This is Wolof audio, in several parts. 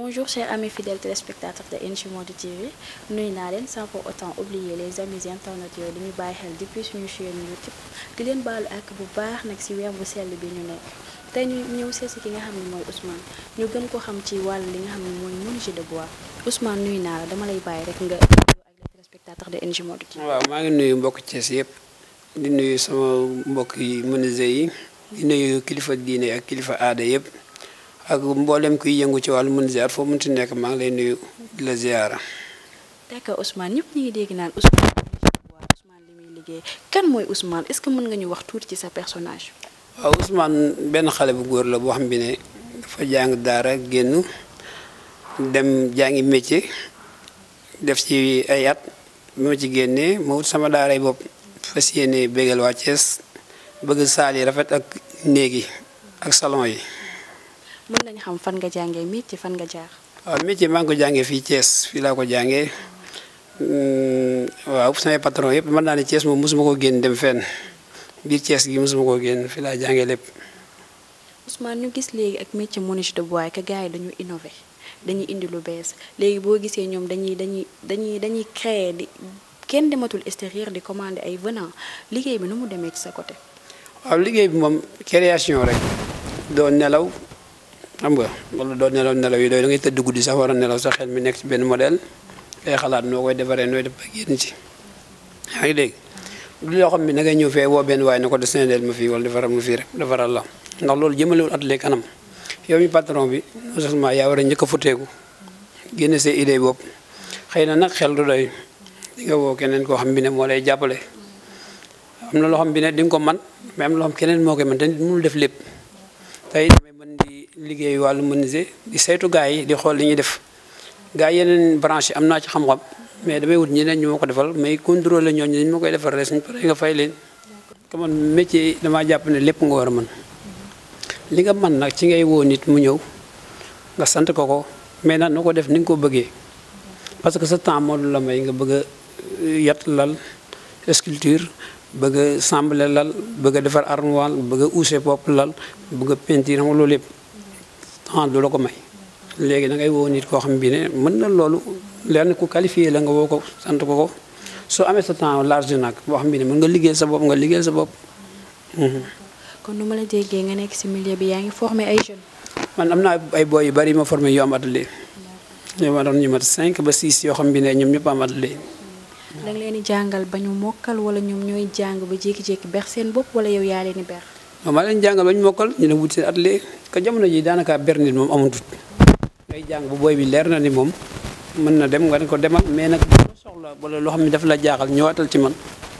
Bonjour chers amis fidèles téléspectateurs de NG Monde TV nuyu naa leen sans pour autant oublier les amis internautes yooyu dañuy bàyyi xel depuis suñu chaîne YouTube di leen baalu ak bu baax nag ci weer bu sell bi ñu nekk tey ñu ñëw seet si ki nga xam ne mooy Ousmane ñu gën ko xam ci wàll li nga xam ne mooy menuisier de bois Ousmane nuyu naa la dama lay bàyyi rek nga ak les téléspectateurs de NG Monde TV. waaw maa ngi nuyu mbokk Thiès yëpp di nuyu sama mbokk yi menuisier yi di nuyu kilifa diine ak kilifa aada yëpp ak mboolem kuy yëngu ci wàllu menuisier foo mënti nekk maa ngi lay nuyu di la ziyaara. d'accord Ousmane ñëpp ñu ngi dégg naan Ousmane waaw Ousmane li muy liggéey kan mooy Ousmane est-ce que mën nga ñu wax tuuti ci sa personnage. waaw Ousmane benn xale bu góor la boo xam bi ne dafa jàng daara génn dem jàngi métier def ci ay at bi ma ci génnee ma wut sama daaray bopp fas yéene bégal waa Thiès bëgg saal yi rafet ak néeg yi ak salon yi. mën nañu xam fan nga jàngee métier fan nga jaar. waaw métier maa ngi ko jàngee fii Thiès fii laa ko jàngee waaw samay patron yëpp mën naa ne Thiès moom mosuma ko génn dem fenn biir Thiès gi mosuma ko génn fii laa jàngee lépp. Ousmane ñu gis léegi ak métier menuisier de bois que gars yi dañu innové dañuy indi lu bees léegi boo gisee ñoom dañuy dañuy dañuy dañuy créer di kenn dematul extérieur di commander ay venant liggéey bi nu mu demee ci sa côté. waaw liggéey bi moom création rek doo nelaw xam nga wala doo nelaw nelaw yi doy da ngay tëdd guddi sax war a nelaw sa xel mi nekk ci benn modèle ngay xalaat noo koy defaree nooy def ba génn ci yaa ngi dégg du loo xam ne da ngay ñëw fee woo benn waaye ne ko dessinel ma fii wala defaral ma fii rek defaral la ndax loolu jëmalewul atelier kanam yow mi patron bi non seulement yaa war a njëkk a futeeku génne sa idée bopp xëy na nag xel du doy di nga woo keneen koo xam bi ne moo lay jàppale am na loo xam bi ne di nga ko man mais am na loo xam keneen moo koy man te nit mënul def lépp tey damay mën di liggéey wàllu menuisier di saytu gars yi di xool li ñuy def gars yi yeneen branche yi am naa ci xam-xam mais damay wut ñeneen ñu ma ko defal mais contrôler ñooñu dañ ma koy defal rek suñu paree nga fay leen comme man métier damaa jàpp ne lépp nga war a mën li nga mën nag ci ngay woo nit mu ñëw nga sant ko ko mais nag na ko def ni nga ko bëggee parce que sa temps moo du la may nga bëgg a yat lal sculpture bëgg a sembler lal bëgg a defar armoire bëgg a uuse bopp lal bëgg a peinture xam nga loolu yëpp temps du la ko may léegi da ngay woo nit koo xam bi ne mën na loolu leer na ku qualifié la nga woo ko sant ko ko soo amee sa temps large nag boo xam bi ne mën nga liggéeyal sa bopp nga liggéeyal sa bopp. kon nu ma la déggee nga nekk ci milieu bi yaa ngi formé ay jeunes. man am naa ay boy yu bari ma formé yu am atelier ñoo ma doon ñu mat 5 ba 6 yoo xam bi ne ñoom ñëpp am atelier. da nga leen di jàngal ba ñu mokkal wala ñoom ñooy jàng ba jékki-jékki ber seen bopp wala yow yaa leen di ber. non maa leen jàngal ba ñu mokkal ñu ne wut seen atelier que jamono ji daanaka ber nit moom amutut ngay jàng bu booy bi leer na ni moom mën na dem nga ne ko demal mais nag boo soxla wala loo xam ne daf la jaaxal ñëwaatal ci man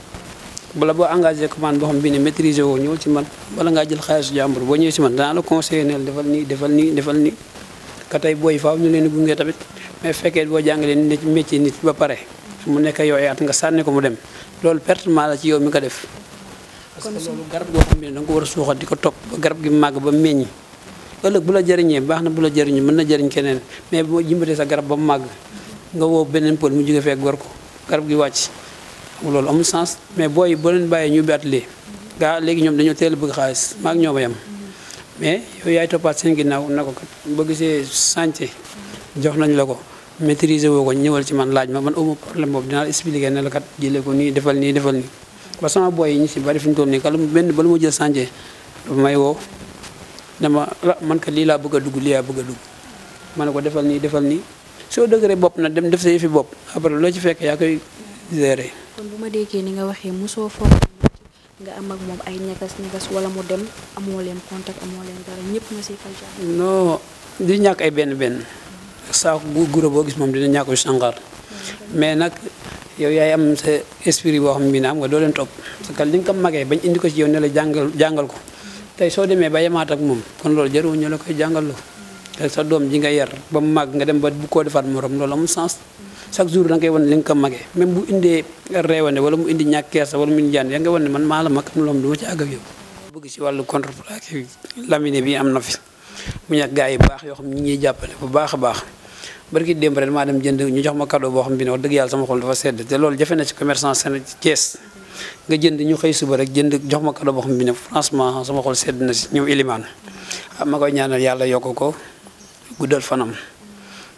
bala boo engagé commande boo xam bi ne maîtriser woo ñëw ci man bala ngaa jël xaalisu jàmbur boo ñëwee ci man danaa la conseiller neel defal nii defal nii defal nii ka tey booy faaw ñu leen di gunge tamit mais fekkee boo jàngalee nit métier nit ba pare mu nekk yow ay at nga sànni ko mu dem loolu pertement la ci yow mi ko def parce que loolu garab goo xam ne da nga ko war a suuxat di ko topp ba garab gi màgg ba meññi ëllëg bu la jëriñee baax na bu la jëriñu mën na jëriñ keneen mais boo jimbatee sa garab ba mu màgg nga woo beneen pël mu jóge fekk gor ko garab gi wàcc xam loolu amul sens mais booy boo leen bàyyee ñu ubbi atelier gaa léegi ñoom dañoo teel a bëgg xaalis maag ñoo ba yam mais yow yaay toppaat seen ginnaaw na ko kat boo gisee chantier jox nañ la ko maîtriser woo ko ñëwal ci man laaj ma man amu problème boobu dinaa la expliquer ne la kat jëlee ko nii defal nii defal nii ba sama booy yi ñu si bari fi ñu toll nii kala benn bala ma jël chantier dafa may woo dama man kat lii laa bëgg a dugg lii laa bëgg a dugg ma ne ko defal nii defal nii soo dëgëree bopp na dem def sa yëfi bopp après loo ci fekk yaa koy gérer. kon bu ma déggee ni nga waxee mosoo formé nga am ak moom ay ñagas ñagas wala mu dem amoo leen contact amoo leen dara ñëpp nga siy fay jaar. non di ñàkk ay benn benn saako gu guro boo gis moom dina ñàkk sànqaar mais nag yow yaay am sa esprit boo xam ne am nga doo leen topp parce que li nga ko magee bañ indi ko ci yow ne la jàngal jàngal ko tey soo demee ba yemaat ak moom kon loolu jarul ñu la koy jàngaloo te sa doom ji nga yar ba mu màgg nga dem ba bu koo defaat morom loolu amul sens chaque jour da nga koy wan li nga ko magee même bu indee reewane wala mu indi ñàkk kersa wala mu indi jaan yaa nga wan ne man maa la mag am loom du ma ci àgg ak yow bëgg ci wàllu contreplaqué laminé bi am na fi mu ñàkk gars yi baax yoo xam ñi ñuy jàppale bu baax a baax barki démb rek maa dem jënd ñu jox ma cadeau boo xam bi ne wax dëgg yàlla sama xol dafa sedd te loolu jafe na ci commerçant Sénégal Thiès nga jënd ñu xëy suba rek jënd jox ma cadeau boo xam bi ne franchement sama xol sedd na si ñëw ilimaan ah ma koy ñaanal yàlla yokk ko guddal fanam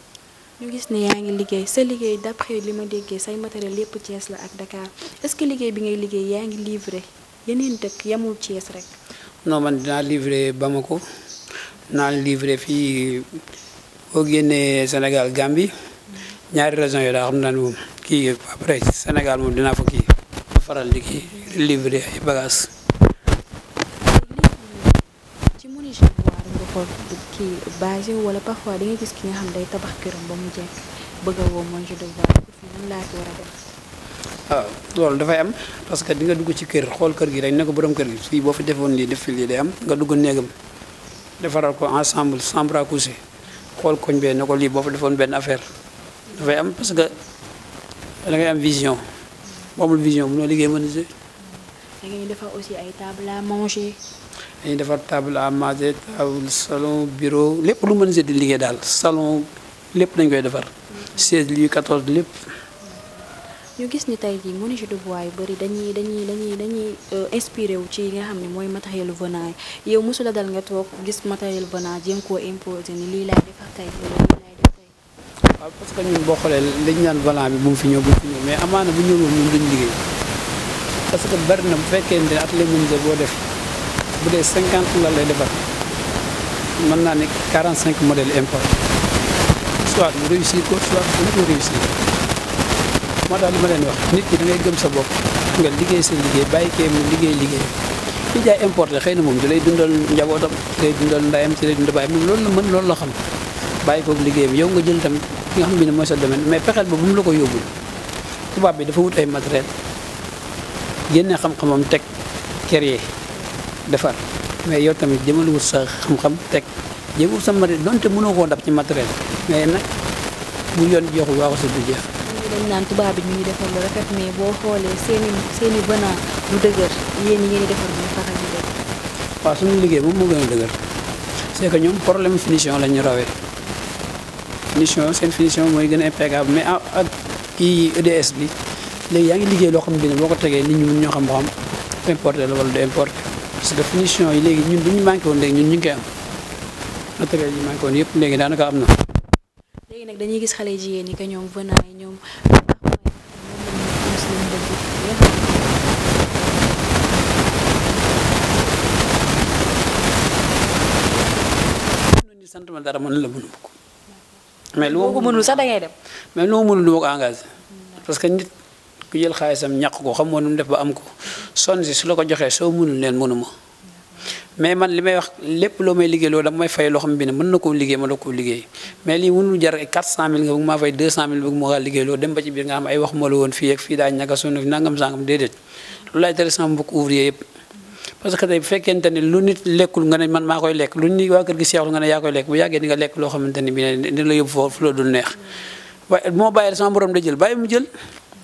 ñu gis ne yaa ngi liggéey sa liggéey d'après li ma déggee say matériel lépp Thiès la ak Dakar est-ce que liggéey bi ngay liggéey yaa ngi livré yeneen dëkk yamul Thiès rek. non man dinaa livré Bamako dinaa livré fii boo génnee Sénégal Gambie ñaari régions yooyu daa xam naa ne moom kii après Sénégal moom dinaa fa kii ma faral di kii livré ay bagages. ci menuisier bois nga ko kii basé wala parfois da ngay gis ki nga xam day tabax këram ba mu jekk bëgg a woo menuisier de bois fii nan laa ko war a def. waaw loolu dafay am parce que di nga dugg ci kër xool kër gi rek ne ko borom kër gi fii boo fi defoon lii def fi lii day am nga dugg néegam defaral ko ensemble chambre à coucher xool koñ bee ne ko lii boo fa defoon benn affaire dafay am parce que da ngay am vision boo amul vision bu noo liggéey menuisier da ngay defar aussi ay table à manger. dañuy defar table à manger table salon bureau lépp lu menuisier di liggéey daal salon lépp dañ koy defar 16 lii 14 lépp ñu gis ni tey jii menuisier de bois yu bëri dañuy dañuy dañuy dañuy inspiré wu ci yi nga xam ne mooy matériel venant yi yow mosula dal nga toog gis matériel venant jéem koo imposé ni lii laay defar tey wala lii laay def tey. waaw parce que ñun boo xoolee dañu naan volant bi bu mu fi ñëw bu mu fi ñëw mais amaana bu ñëwul ñun duñ liggéey parce que bari na bu fekkee ne atelier menuisier boo def bu dee 50 la lay defar mën naa ne 45 modèles import soit mu réussir ko soit mu ko réussir moo tax li ma leen wax nit ki da ngay gëm sa bopp nga liggéey sa liggéey bàyyi kee mu liggéey liggéey ki jaay importé xëy na moom di lay dundal njabootam di lay dundal ndayam ci lay dundal bàyyi moom loolu la mën loolu la xam bàyyi koog liggéeyam yow nga jël tam ki nga xam ne mooy sa domaine mais pexeel ba bu mu la ko yóbbul tubaab bi dafa wut ay matériel génne xam-xamam teg créer defar mais yow tamit jëmal wut sa xam-xam teg jéem wut sa matériel donte mënoo koo dab ci matériel mais nag bu yoon joxul waa ko sa du jeex ñii dañ naan tubaab bi ñu ngi defar lu rafet mais boo xoolee seeni seeni venant lu dëgër yéen ñi ngeen di defar ñu faral di def. waaw suñu liggéey moom moo gën a dëgër c'est que ñoom problème finition la ñu rawee finition seen finition mooy gën a impeccable mais ak kii EDS bi léegi yaa ngi liggéey loo xam ne boo ko tegee nit ñi mun ñoo xam ba xam importé la wala du importé parce que finition yi léegi ñun bu ñu manqué woon léegi ñun ñu ngi koy am matériel yi manqué woon yëpp léegi daanaka am na. léegi nag dañuy gis xale jigéen ñi que ñoom venant yi ñoom ni sant ma dara mën la mënu ko mais lu boo ko mënul sax da ngay dem. mais lu ma mënul du ma ko engagé parce que nit ku jël xaalisam ñàq ko xam moo nu mu def ba am ko sonn si su la ko joxee soo mënul leen mënuma mais man li may wax lépp loo may liggéey loolu dama may fay loo xam bi ne mën na koo liggéey ma la koo liggéey mais lii mënul jar 400000 nga bëgg maa fay 200000 bëgg ma kaa liggéey loolu dem ba ci biir nga xam ay wax ma la woon fii ak fii daa ñaka sunu nangam sangam déedéet loolu laay tere sama mbokk ouvrier yëpp parce que tey bu fekkente ne lu nit lekkul nga ne man maa koy lekk lu nit waa kër gi seexlu nga ne yaa koy lekk bu yàggee di nga lekk loo xamante ni bi ne dina la yóbbu foofu fu la dul neex waaye moo bàyyi sama borom da jël bàyyi mu jël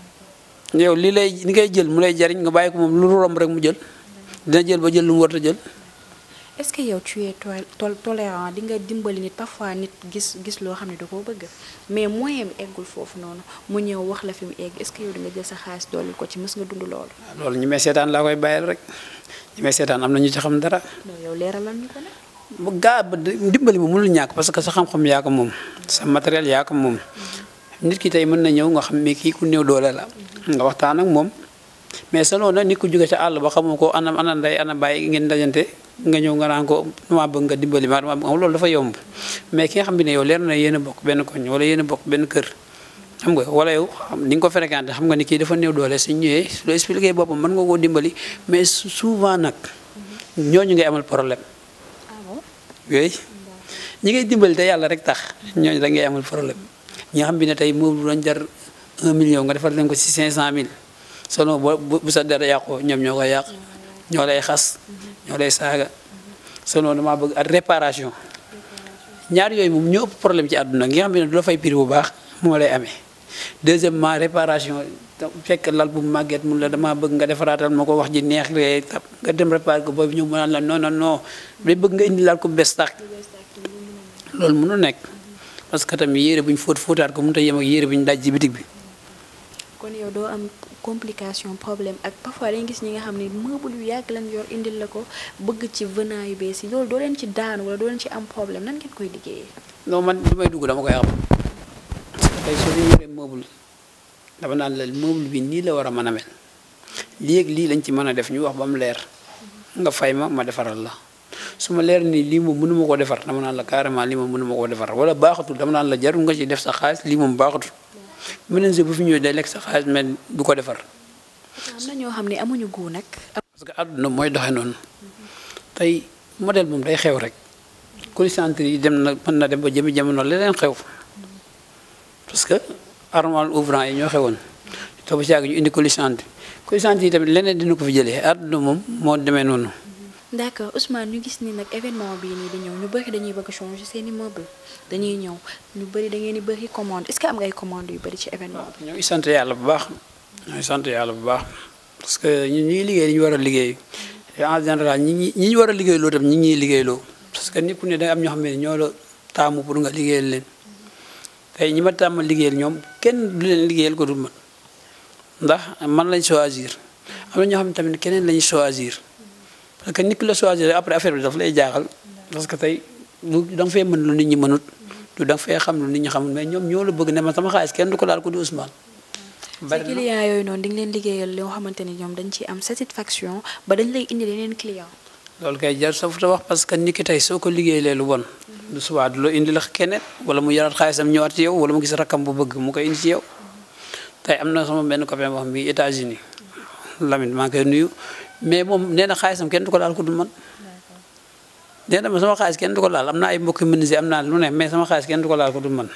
yow li lay li ngay jël mu lay jariñ nga bàyyi ko moom lu romb rek mu jël dina jël ba jël lu mu war a jël est-ce que yow tu es tol tolérant di nga dimbali nit parfois nit gis gis loo xam ne da koo bëgg mais moyen bi eggul foofu noonu mu ñëw wax la fi mu egg est-ce que yow di nga jël sa xaalis dolli ko ci mës nga dund loolu. loolu ñi may seetaan laa koy bàyyil rek ñi may seetaan am na ñu ci xam dara. non yow leeralal ñu ko nag. bu gaa ba dimbali ma mënul ñàkk parce que sa xam-xam yaa ko moom sa matériel yaa ko moom nit ki tey mën na ñëw nga xam ne kii ku néew doole la nga waxtaan ak moom mais selon nag nit ku jóge ca àll ba xamoo ko ana ana ndey ana bàyyi ngeen dajante nga ñëw nga naan ko dama bëgg nga dimbali ma dama bëgg loolu dafa yomb mais ki nga xam ne yow leer na yéen a bokk benn koñ wala yéen a bokk benn kër xam nga wala yow ni nga ko fréquenté xam nga ni kii dafa néew doole su ñëwee su la expliqué boppam mën nga koo dimbali mais souvent nag ñooñu ngay amal problème ah bon. yooyu ñi ngay dimbali te yàlla rek tax ñooñu da ngay amal problème ñi nga xam bi ne tey moom doon jar 1 million nga defal leen ko ci 500000 selon bu bu sa dara yàqoo ñoom ñoo koy yàq ñoo lay xas ñoo lay saaga selon damaa bëgg ak réparation ñaar yooyu moom ñoo ëpp problème ci àdduna gi nga xam ne du la fay prix bu baax moo lay amee deuxièmement réparation fekk lal bu màgget mun la damaa bëgg nga defaraatal ma ko wax ji neex rek tab nga dem réparer ko boobu ñëw mu naan la non non non day bëgg nga indi laal ko bees tax loolu mënu nekk parce que tamit yére bu ñu fóot fóotaat ko mënut a yem ak yére bu ñu daj ci bitig bi kon yow doo am complication problème ak parfois dañuy gis ñi nga xam ne meuble yu yàgg lañ yor indil la ko bëgg ci venant yu bees yi loolu doo leen ci daan wala doo leen ci am problème nan ngeen koy liggéeyee. non man li may dugg dama koy xam tey soo fi yoree meuble dama naan la meuble bi nii la war a mën a mel lii ak lii lañ ci mën a def ñu wax ba mu leer nga fay ma ma defaral la su ma leer nii lii moom mënuma koo defar dama naan la carrément lii moom mënuma koo defar wala baaxatul dama naan la jarul nga ci def sa xaalis lii moom baaxatul menuisier bu fi ñëwee day lekk sa xaalis mais du ko defar. am na ñoo xam ne amuñu gu nag. parce que àdduna mooy doxe noonu tey modèle moom day xew rek colisantre yi dem na mën na dem ba jëmi jamono leneen xew parce que armoire ouvrant yi ñoo xewoon toog ba ci yàgg ñu indi colisantre colisantre yi tamit leneen dina ko fi jëlee àdduna moom moo demee noonu. d'accord Ousmane ñu gis ni nag événement bii nii di ñëw ñu bëri dañuy bëgg changer seeni meuble dañuy ñëw ñu bëri da ngeen di bëri commande est-ce que am ngay commande yu bëri ci événement bi. ñoo ngi sant yàlla bu baax ñoo ngi sant yàlla bu baax parce que ñun ñu ngi liggéey li ñu war a liggéey te en général ñi ñi ñi ñu war a liggéeyloo tam ñi ngi ñuy liggéeyloo parce que nit ku ne da am ñoo xam ne ñoo la taamu pour nga liggéeyal leen tey ñi ma tàmm liggéeyal ñoom kenn du leen liggéeyal ko du man ndax man lañ choisir am na ñoo xam ne tamit keneen lañ choisir parce que nit ki la choisir après affaire bi daf lay jaaxal parce que tey lu da nga fee mën lu nit ñi mënut du da nga fee xam lu nit ñi xamul mais ñoom ñoo la bëgg ne ma sama xaalis kenn du ko laal ko di Ousmane. bari na client yooyu noonu di nga leen liggéeyal loo xamante ni ñoom dañ ci am satisfaction ba dañ lay indi yeneen client loolu kay jar sa futa wax parce que nit ki tey soo ko liggéeyee lu bon du subaa du la indi la keneen wala mu yaraat xaalisam ñëwaat ci yow wala mu gis rakkam bu bëgg mu koy indi ci yow tey am na sama benn copain boo xam bi États-Unis Lamine maa ngi koy nuyu mais moom nee na xaalisam kenn du ko laal ko du man nee na ma sama xaalis kenn du ko laal am na ay mbokki menuisier am naa lu ne mais sama xaalis kenn du ko laal ko du man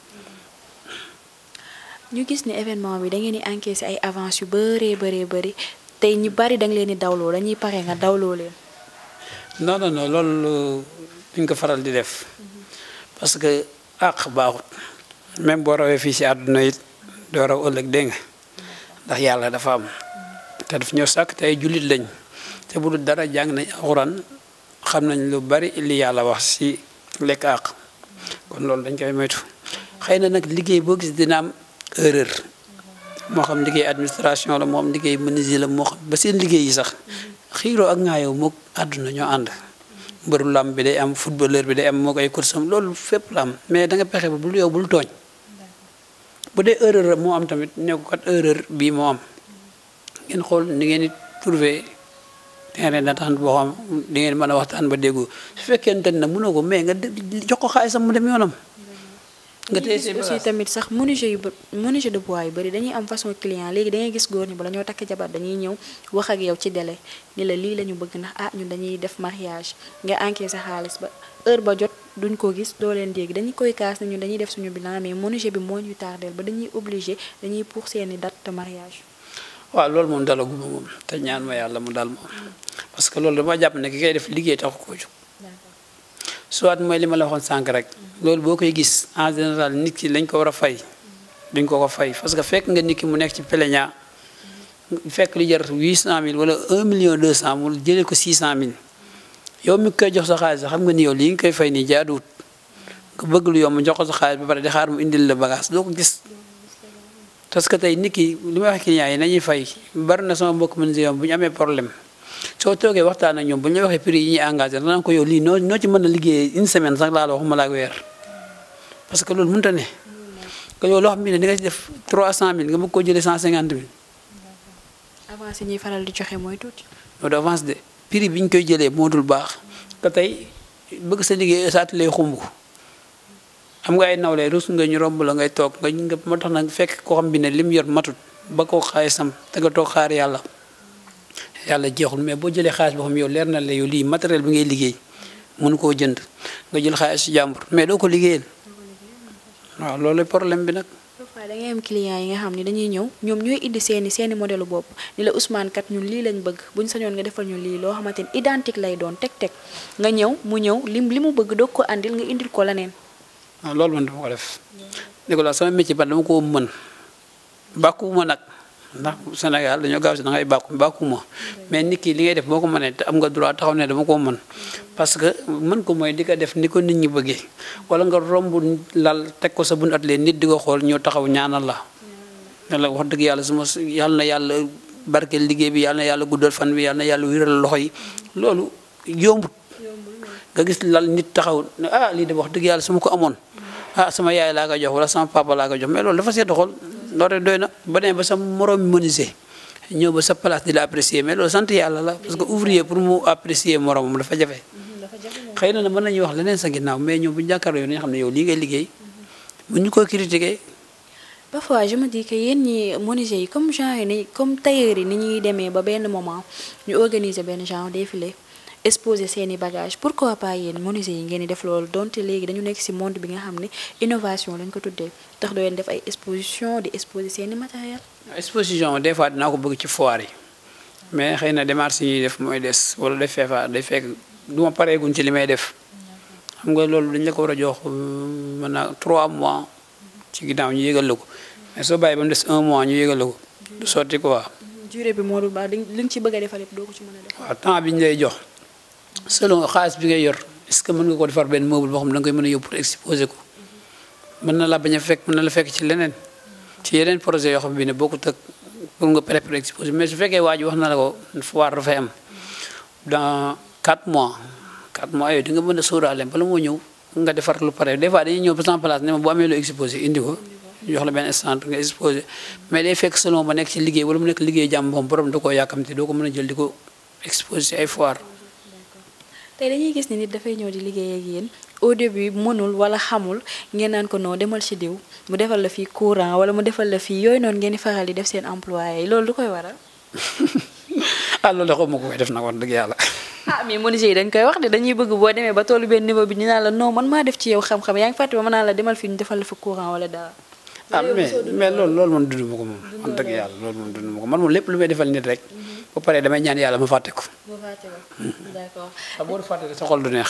ñu gis ni événement bi da ngeen di encaissé ay avance yu bëree bëree bëri tey ñu bari da nga leen di dawloo dañuy pare nga dawloo leen. non non non loolu duñ ko faral di def parce que àq baaxut même boo rawee fii si àdduna it doo raw ëllëg dégg nga ndax yàlla dafa am te daf ñoo sàkk te ay jullit lañ te bu dul dara jàng nañ alxuraan xam nañ lu bari li yàlla wax si lekk àq kon loolu dañ koy moytu xëy na nag liggéey boo gis dina am erreur moo xam liggéey administration la moo xam liggéey menuisier la moo xam ba seen liggéey yi sax xiiroo ak ŋaayoo moog àdduna ñoo ànd mbëru lam bi day am footballeur bi day am moo koy kursam loolu fépp la am mais da nga pexe ba bul yow bul tooñ bu dee erreur moo am tamit ne ko kat erreur bii moo am ngeen xool ni ngeen di trouver terrain d'entente boo xam di ngeen mën a waxtaan ba déggu su fekkente ne mënoo ko mais nga jox ko xaalisam mu dem yoonam nga téye gis aussi tamit sax menuisier yu menuisier de bois yu bëri dañuy am façon client léegi da ngay gis góor ñi bala ñoo takk jabar dañuy ñëw wax ak yow ci délai ni la lii la ñu bëgg ndax ah ñun dañuy def mariage nga encaissé sa xaalis ba heure ba jot duñ ko gis doo leen dégg dañuy koy kaas ne ñun dañuy def suñu bilan mais menuisier bi moo ñu tardeel ba dañuy obligé dañuy pour seeni date de mariage. waaw loolu moom dalaguma moom te ñaan ma yàlla mu dal moom parce que loolu dama jàpp ne ki koy def liggéey taxu koo jóg soit mooy li ma la waxoon sànq rek loolu boo koy gis en général nit ki lañ ko war a fay duñ ko ko fay parce que fekk nga nit ki mu nekk ci plaignant fekk li jar 800000 wala 1 million 200 mu jëlee ko 600000 yow mi koy jox sa xaalis xam nga ni yow lii nga koy fay nii jaaduwut nga bëgg lu yomb jox ko sa xaalis ba pare di xaar mu indil la bagage doo ko gis. parce que tey nit ki li may wax client yi nañuy fay bari na sama mbokk menuisier bu ñu amee problème. soo toogee waxtaan ak ñoom bu ñu la waxee prix yi ñuy engagé danaa ko yow lii noo noo ci mën a liggéeyee une semaine sax laa la waxuma la ak weer parce que loolu mënut a ne que yow loo xam ne di nga ci def 300000 nga bëgg koo jëlee 150000. avance yi ñuy faral di joxe mooy tuuti. loolu avance de prix bi ñu koy jëlee moo dul baax que tey bëgg sa liggéey sa atelier xumb am nga ay nawle rus nga ñu romb la ngay toog nga nga moo tax nag fekk koo xam bi ne lim yor matut ba koo xaalisam te nga toog xaar yàlla. yàlla jeexul mais boo jëlee xaalis boo xam yow leer na la yow lii matériel bi ngay liggéey mënu koo jënd nga jël xaalis si jàmbur mais doo ko liggéeyal waaw loolu problème bi nag. parfois da ngay am client yi nga xam ne dañuy ñëw ñoom ñooy indi seeni seeni modèle bopp ni la Ousmane kat ñun lii lañ bëgg buñ sañoon nga defal ñu lii loo xamante ni identique lay doon teg teg nga ñëw mu ñëw lim li mu bëgg doog ko andil nga indil ko leneen. waaw loolu man dama ko def. Nicolas sama métier ba dama ko mën bàkkuwuma nag. ndax Sénégal dañoo gaaw si da ngay bàkku bàkkuma mais nit ki li ngay def boo ko mënee te am nga droit taxaw ne dama koo mën parce que mën ko mooy di ko def ni ko nit ñi bëggee wala nga romb lal teg ko sa bunt atelier nit di ko xool ñoo taxaw ñaanal la ne la wax dëgg yàlla suma yàlla na yàlla barkeel liggéey bi yàlla na yàlla guddal fan bi yàlla na yàlla wéral loxo yi loolu yombut nga gis lal nit taxaw ne ah lii de wax dëgg yàlla su ma ko amoon ah sama yaay laa koy jox wala sama papa laa koy jox mais loolu dafa seet xol loolu rek doy na ba demee ba sa morom menuisier ñëw ba sa place di la apprécier mais loolu sant yàlla la parce que ouvrier pour mu apprécier moromam dafa jafe xëy na mën nañuy wax leneen sa ginnaaw mais ñoom bu ñu jàkkaarloo yow nañu xam ne yow lii ngay liggéey bu ñu ko critiquer parfois je me dis que yéen ñi menuisiers yi comme genre ni comme tailleur yi ni ñuy demee ba benn moment ñu organiser benn genre défilé exposer seeni bagages pourquoi pas yéen menuisiers yi ngeen di def loolu donte léegi dañu nekk ci monde bi nga xam ne innovation lañ ko tuddee tax doo leen def ay exposition di exposer seeni matériel exposition des fois dinaa ko bëgg ci foire yi mais xëy na démarche yi ñuy def mooy des wala day feefa day fekk du ma pareeguñ ci li may def xam nga loolu dañ la ko war a jox mën na 3 mois ci ginnaaw ñu yëgal la ko mais soo bàyyi ba mu des un mois ñu yëgal la ko du sotti quoi. durée bi moo dul baax li nga ci bëgg a defal yëpp doo ko ci mën a def. waaw temps bi ñu lay jox selon xaalis bi ngay yor est-ce que mën nga ko defar benn meuble boo xam ne da nga koy mën a yóbbu pour exposer ko mën na la bañ a fekk mën na la fekk ci leneen ci yeneen projet yoo xam bi ne bokkut ak pour nga préparer exposer mais su fekkee waa ji wax na la ko foire dafay am dans 4 mois 4 mois yooyu di nga mën a sóoraale bala moo ñëw nga defar lu pare des fois dañuy ñëw ba sans place ne ma bu amee loo exposé indi ko ñu jox la benn instant nga exposé mais day fekk selon ba nekk ci liggéey wala mu nekk liggéey jàmm moom borom da koo yàkkamte doo ko mën a jël di ko exposé ci ay foire tey dañuy gis ni nit dafay ñëw di liggéey ak yéen au début mënul wala xamul ngeen naan ko non demal ci diw mu defal la fii courant wala mu defal la fii yooyu noonu ngeen di faral di def seen employé yi loolu du koy waral. ah loolu de xaw ma ko koy def nag wax dëgg yàlla. ah mais menuisier yi dañ koy wax de dañuy bëgg boo demee ba tollu benn niveau bi ñu naan la non man maa def ci yow xam-xam yaa ngi fàtte ba ma naan la demal fii ñu defal la fa courant wala dara. ah mais mais loolu loolu man dund ma ko moom wax dëgg yàlla loolu moom dund ma ko man moom lépp lu may defal nit rek ba pare damay ñaan yàlla ma fàtte ko. boo fàtte ko d'accord. ah boo fàtte sa xol du neex.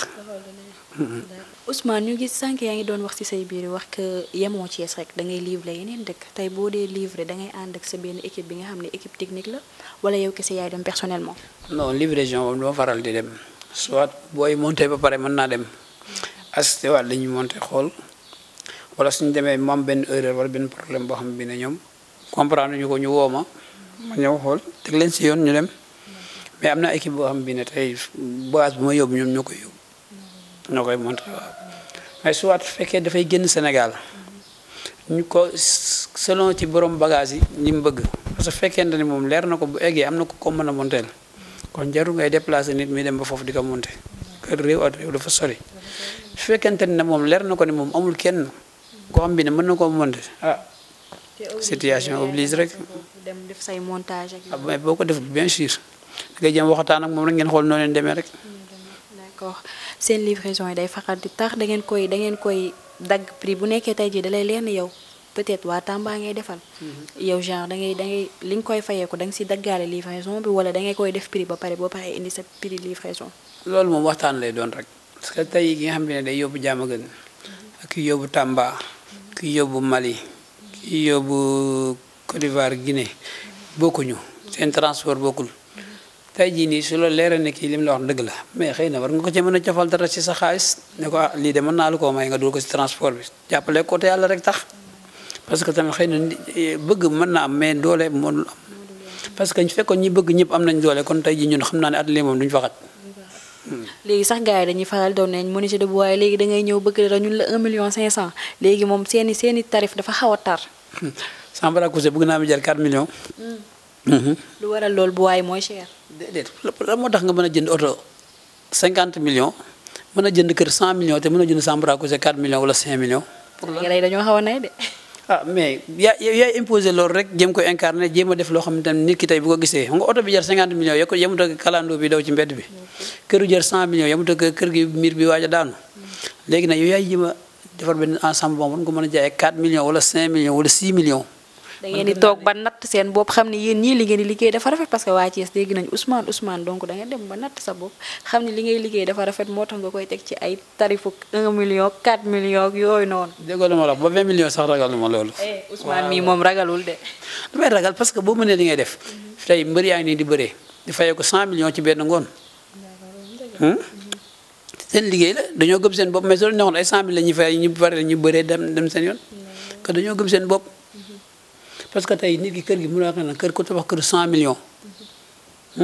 Ousmane ñu gis sànq yaa ngi doon wax ci say biir wax que yemoo Thiès rek da ngay livrer yeneen dëkk tey boo dee livrer da ngay ànd ak sa benn équipe bi nga xam ne équipe technique la wala yow kese yaay dem personnellement. non livraison moom dama faral di dem soit booy monté ba pare mën naa dem assisté waat dañuy monté xool wala suñu demee mu am benn erreur wala benn problème boo xam bi ne ñoom comprendre ñu ko ñu woo ma ma ñëw xool teg leen si yoon ñu dem mais am na équipe boo xam bi ne tey bagage bu ma yóbbu ñoom ñoo koy yóbbu ñoo koy monté waaw mais soit fekkee dafay génn Sénégal ñu ko selon ci borom bagage yi ñi mu bëgg parce que fekkente ni moom leer na ko bu eggee am na ko ko mën a monteel kon jarul ngay déplacer nit mi dem ba foofu di ko monté kër réew at réew dafa sori su fekkente ne moom leer na ko ni moom amul kenn koo xam bi ne mën na koo monté ah situation oblige rek dem def say montage ak ah mais boo ko def bien sûr da ngay jëm waxtaan ak moom rek ngeen xool noo leen demee rek d'accord seen livraison yi day faral di tax da ngeen koy da ngeen koy dagg prix bu nekkee tey jii da lay leer ni yow peut-être waa Tamba ngay defal. yow genre da ngay da ngay li nga koy fayee ko da nga si daggaale livraison bi wala da ngay koy def prix ba pare boo paree indi sa prix livraison. loolu moom waxtaan lay doon rek parce que tey ki nga xam ne day yóbbu Diamaguène ak ki yóbbu Tamba ki yóbbu Mali ki yóbbu Côte d'Ivoire Guinée bokkuñu seen transport bokkul. tey jii nii su la leeral ne kii lim la wax dëgg la mais xëy na war nga ko ci mën a cofal dara ci sa xaalis ne ko ah lii de mën naa la koo may nga dul ko ci transport bi jàppale ko te yàlla rek tax parce que tamit xëy na bëgg mën na am mais doole mënul am parce que ñu fekkoon ñi bëgg ñëpp am nañ doole kon tey jii ñun xam naa ne atelier moom duñu fa xat léegi sax gars yi dañuy faral doon nañ menuisier de bois waaye léegi da ngay ñëw bëgg dara ñun la 1 million 500 léegi moom seeni seeni tarif dafa xaw a tar. Sambara Kousé bëgg naa mi jar 4 millions. lu waral loolu bu waaye mooy cher. déedéet la moo tax nga mën a jënd oto 50 millions mën a jënd kër 100 millions te mën a jënd Sambara Kousé 4 millions wala 5 millions. pour la dañoo xaw a nay de. ah mais yaa yaay imposé loolu rek jéem ko incarné jéem a def loo xamante ne nit ki tey bu ko gisee nga oto bi jar 50 millions yokk yemut ak kalandoo bi daw ci mbedd bi. këru jar 100 millions yemut ak kër gi miir bi waaj a daanu. léegi nag yow yaay jéem a defar benn ensemble boobu nga mën a jaayee 4 millions wala 5 millions wala 6 millions. da ngeen di toog ba natt seen bopp xam ne yéen ñii li ngeen di liggéey dafa rafet parce que waa Thiès dégg nañu Ousmane Ousmane donc da ngeen dem ba natt sa bopp xam ne li ngay liggéey dafa rafet moo tax nga koy teg ci ay tarifu 1 million 4 millions yooyu noonu. déggoo la ma la wax ba 20 millions sax ragaluma loolu. Ousmane mii moom ragalul de. damay ragal parce que boo mënee li ngay def tey mbër yaa ngi nii di bëree di fayee ko 100 millions ci benn ngoon. seen liggéey la dañoo gëm seen bopp mais soo neexoon ay 100 mille la ñuy fay ñu bari ñu bëree dem dem seen yoon. que dañoo gëm seen bopp. parce que tey nit ki kër gi mën naa wax ne kër ku tabax kër 100 millions.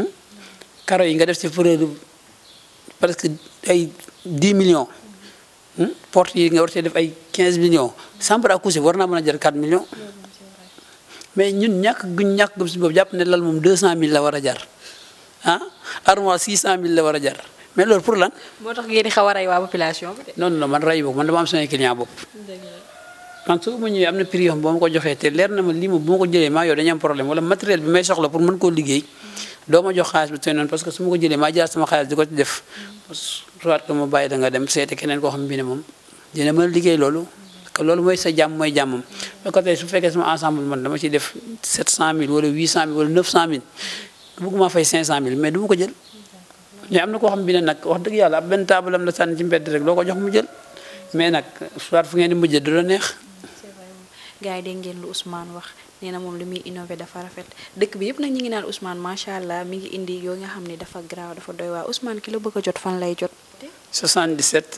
karo yi nga def ci fleur presque ay 10 millions porte yi nga war cee def ay 15 millions chambre à coucher war naa mën a jar 4 millions mais ñun ñàkk guñ ñàkk gëm si boobu jàpp ne lal moom 200000 la war a jar ah armoire 600000 la war a jar mais loolu pour lan. moo tax ngeen di xaw a rey waa population bi de. non non man rey boobu man dama am samay client bopp. man su ma ñëwee am na prix yoo xam boo ma ko joxee te leer na ma lii moom bu ma ko jëlee maa yow dañu am problème wala matériel bi may soxla pour mën koo liggéey doo ma jox xaalis bi tey noonu parce que su ma ko jëlee maa jaar sama xaalis di ko ci def soit que ma bàyyi da nga dem seeti keneen koo xam bi ne moom dina mën a liggéey loolu que loolu mooy sa jàmm mooy jàmmam ba ko tey su fekkee sama ensemble man dama ciy def 700000 wala 800000 wala 900000 bëgguma fay 500000 mais du ma ko jël mais am na koo xam bi ne nag wax dëgg yàlla ab benn taabalam la sànni ci mbedd rek loo ko jox mu jël mais nag soit fu ngeen di mujjee du la neex gars yi dégg ngeen lu Ousmane wax nee na moom li muy innové dafa rafet dëkk bi yëpp nag ñi ngi naan Ousmane macha allah mi ngi indi yoo nga xam ne dafa graaw dafa doy waa Ousmane ki la bëgg a jot fan lay jot. 77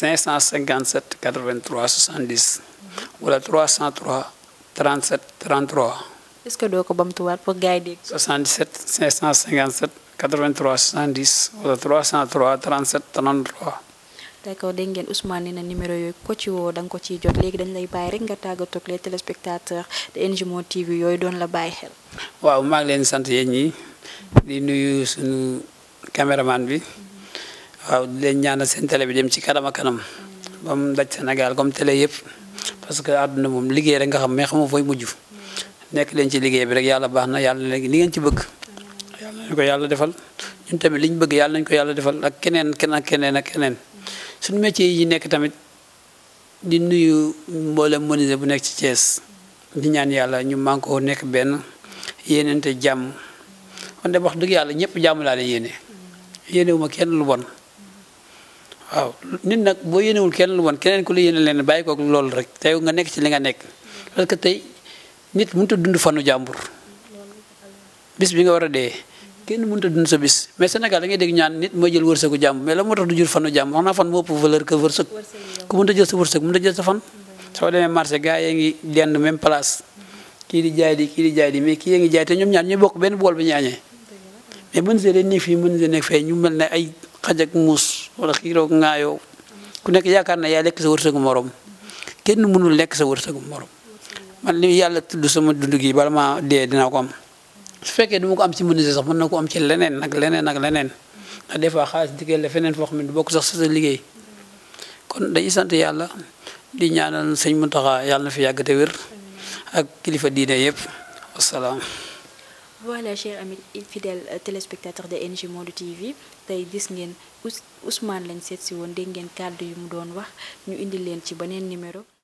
557 83 70 wala 303 37 33 est-ce que doo ko bamtuwaat pour gars yi dégg. 77 557 83 70 wala 303 37 33. d'accord dégg ngeen Ousmane nee na numéro yooyu ko ci woo da nga ko ciy jot léegi dañ lay bàyyi rek nga tàggatoo ak les téléspectateurs de NGMO TV yooyu doon la bàyyi xel. waaw maa ngi leen sant yéen ñi di nuyu suñu caméraman bi waaw di leen ñaanal seen télé bi dem ci kanam a kanam ba mu daj Sénégal comme télé yëpp parce que àdduna moom liggéey rek nga xam mais xamoo fooy mujj nekk leen ci liggéey bi rek yàlla baax na yàlla léegi li ngeen ci bëgg yàlla nañu ko yàlla defal ñun tamit li ñu bëgg yàlla nañu ko yàlla defal ak keneen keneen ak keneen ak keneen suñu métier yi nekk tamit di nuyu mboolem menuisier bu nekk ci Thiès di ñaan yàlla ñu man koo nekk benn yéenente jàmm man de wax dëgg yàlla ñëpp jàmm laa leen yéene yéenewuma kenn lu bon waaw nit nag boo yéenewul kenn lu bon keneen ku la yéene leen bàyyi ko loolu rek tey nga nekk ci li nga nekk parce que tey nit mënut a dund fanu jàmbur bis bi nga war a dee kenn mënut a dund sa bis mais Sénégal da ngay dégg ñaan nit mooy jël wërsëgu jàmm mais la moo tax du jur fanu jàmm wax naa fan moo ëpp valeur que wërsëg ku mënut a jël sa wërsëg mënut a jël sa fan soo demee marché gars yi ngi dend même place kii di jaay di kii di jaay di mais kii yaa ngi jaay te ñoom ñaar ñooy bokk benn bool bi ñu añee mais mën see leen nekk fii mën see nekk fee ñu mel ne ay xaj ak muus wala xiiroo ŋaayoo ku nekk yaakaar na yaa lekk sa wërsëgu morom kenn mënul lekk sa wërsëgu morom man li yàlla tudd sama dund gi bala ma dee dinaa ko am su fekkee du ma ko am ci menuisier sax mën na ko am ci leneen nag leneen ak leneen ndax des fois xaalis dikkee la feneen foo xam ne du bokk sax sa sa liggéey kon dañuy sant yàlla di ñaanal sëñ Mountakha yàlla na fi yàgg te wér ak kilifa diine yëpp wasalaam. voilà chers amis fidèles téléspectateurs de NG Monde TV tey gis ngeen Ousmane lañ seet si woon dégg ngeen kàddu yu mu doon wax ñu indi leen ci beneen numéro.